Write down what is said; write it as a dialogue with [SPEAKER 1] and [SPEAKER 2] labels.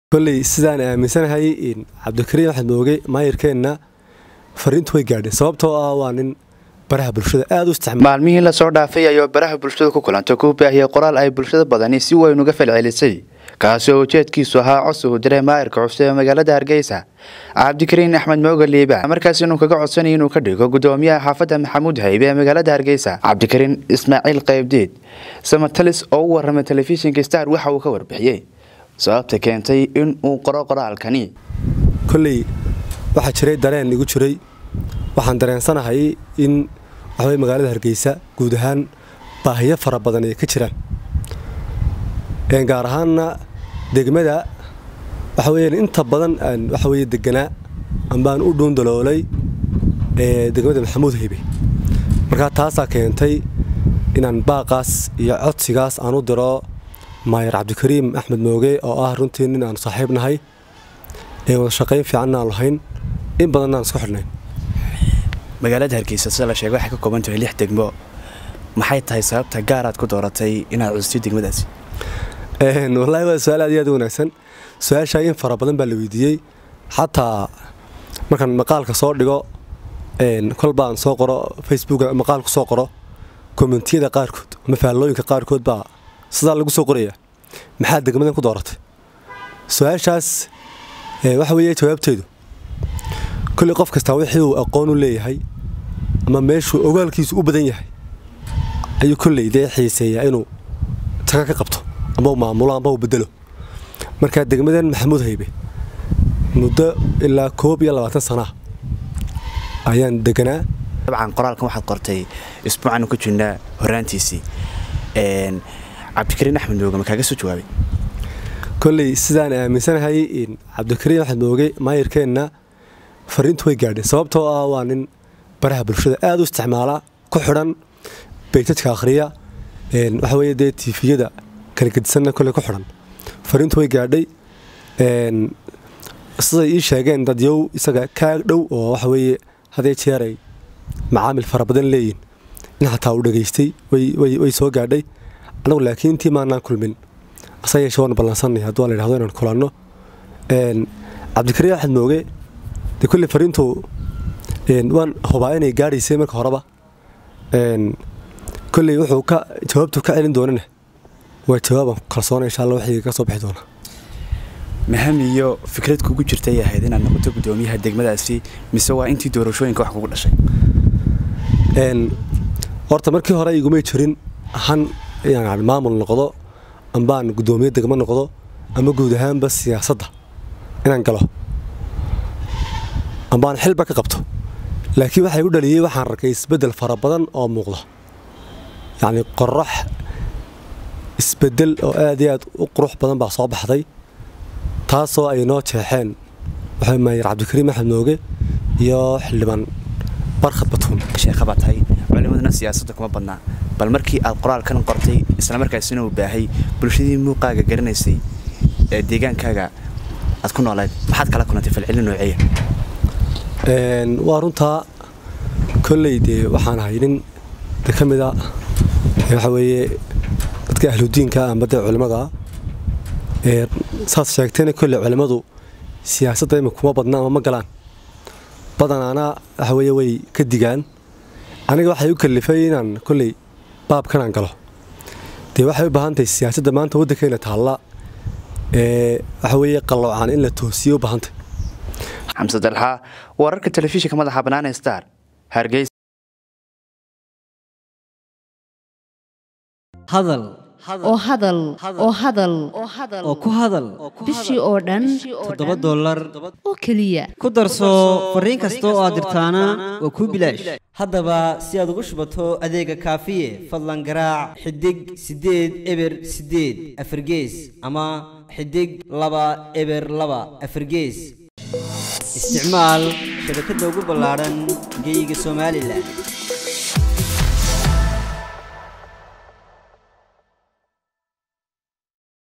[SPEAKER 1] kolley sidaan aaminsanahay cabdikariim axmed mooge maayirkeenna fariintu way gaadhay sababtoo ah waa nin baraha bulshada aada u isticmaal
[SPEAKER 2] maalmihii lasoo dhaafay ayuu baraha bulshada ku kulantay ku baahiyey qoraal ay bulshada badani si weyn uga falcelisay kaasi oo ujeedkiisu ahaa codsi uu diray maayirka cusub ee magaalada hargeysa cabdikariin axmed mooge liiba markaas inuu kaga codsanaya inuu ka dhigo gudoomiyaha xaafadda maxamuud haybe ee magaalada hargeysa cabdikariin ismaaciil qaybdiid samatalis oo u waramay telefishinka star waxa uu ka warbixiyey sababta keentay in uu qoro qoraalkani
[SPEAKER 1] kolley waxaa jiray dareen igu jiray waxaan dareensanahay in waxaweye magaalada hargeysa guud ahaan baahiyo fara badan ay ka jiraan gaar ahaanna degmada waxa weyaan inta badan aan waxa weye deganaa ambaan u dhuundaloolay degmada maxamuud haybe markaa taasaa keentay inaan baaqaas iyo codsigaas aan u diro maayar cabdikariim axmed mooge oo ah runtii nin aanu saaxiib nahay ee wada shaqayn fiicanna aan lahayn in badanna aan isku xidhnayn
[SPEAKER 2] magaalada hargeysa sida la sheegay waxay ka kooban tahay lix degmo maxay tahay sababta gaaraad ku dooratay inaad custid degmadaasi
[SPEAKER 1] wallaahi waa su-aal aad iyo aad u wanaagsan su-aashaa in fara badan baa la weydiiyey xataa markaan maqaalka soo dhigo kolba aan soo qoro facebook maqaal ku soo qoro kommentiyada qaarkood ama faallooyinka qaarkood baa sidaa lagu soo qoraya maxaa degmadan ku dooratay su-aashaas waxa weeye jawaabteedu kolley qof kastaa wixii uu aqoon u leeyahay ama meeshuu ogaalkiisu u badan yahay ayuu kolley dee xiiseeyaa inuu taga ka qabto ama u maamulo ama u bedelo markaa degmadan maxamuud haybe muddo ilaa koob iyo labaatan sanaa ayaan deganaa
[SPEAKER 2] dabcan qoraalkan waxaad qortay isbuucaanu ku jirnaa horaantiisii cabdikariin axmed mooge ma kaaga soo jawaabay
[SPEAKER 1] kolley sidaan aaminsanahay cabdikariim axmed mooge maayirkeenna fariintu way gaadhay sababtoo ah waa nin baraha bulshada aada u isticmaala ku xidhan beytadka akhriya waxa weye dee tiifiyada kala gedisanna kolley ku xidhan fariintu way gaadhay siday ii sheegeen dadyow isaga kaag dhow oo waxa weeye hadee jeer ay macaamil fara badan leeyihin in xataa uu dhegaystay way soo gaadhay anagu laakiin intii maanaan kulmin asa yeeshe waan ballansanay hadduu la yidhahdo inaan kulanno cabdikariim axmed mooge dee kolley fariintu waan hubaa inay gaadhaysay marka horeba kolley wuxuu ka jawaabtu ka celin doonana waa jawaabaan kalsoona insha alla wixii ka soo bixi doona
[SPEAKER 2] maham iyo fikrad kugu jirtay ahayd inaad noqoto gudoomiyaha degmadaasi mise waa intii doorashooyinka wax kugu dhashay
[SPEAKER 1] horta markii hore igumay jirin han inaan maamul noqdo ambaan gudoomiye degmo noqdo ama guud ahaanba siyaasadda inaan galo ambaan xilba ka qabto laakiin waxaa igu dhaliyey waxaan arkay isbeddel fara badan oo muuqda yacni qorax isbeddel oo aad iyo aad u qurux badan baa soo baxday taasoo ay noo jeexeen waxaa maayir cabdikariim axmed mooge iyo xildhibaan barkhad batuun
[SPEAKER 2] sheekhabaa tahay culimaduna siyaasadda kuma badnaa bal markii aad qoraalkan qortay islamarkaasina uu baahay bulshadii muuqaaga garanaysay ee deegaankaaga aad ku noolayd maxaad kala kulantay falcelin nooceeya
[SPEAKER 1] waa runtaa kolley dee waxaan ahay nin de ka mid a waxa weeye dadka ahludiinka amba dee culimmada saad sheegtayna kolley culimmadu siyaasadda ima kuma badna ama ma galaan badanaana waxa weeye way ka digaan aniga waxay u kalifay inaan kolley baabkanaan galo dee waxay u baahan tahay siyaasadda maanta waddankayna taalla ee waxa weeye qalloocan in la toosiyo u baahantay
[SPEAKER 2] xamse dalxa wararka telefishinka madaxa bannaan star hargeysa
[SPEAKER 3] hadal
[SPEAKER 4] oo hadal oo hadal
[SPEAKER 3] oo ku hadal
[SPEAKER 4] bishii oo dhan
[SPEAKER 3] toddoba dollar
[SPEAKER 4] oo keliya
[SPEAKER 3] ku darso fariin kasta oo aad dirtaana waa kuu bilaash haddaba si aad ugu shubato adeega kaafiye fadlan garaac xidig siddeed eber siddeed afargees ama xidig laba eber laba afargees isticmaal shabakadda ugu ballaadhan geeyiga somalilan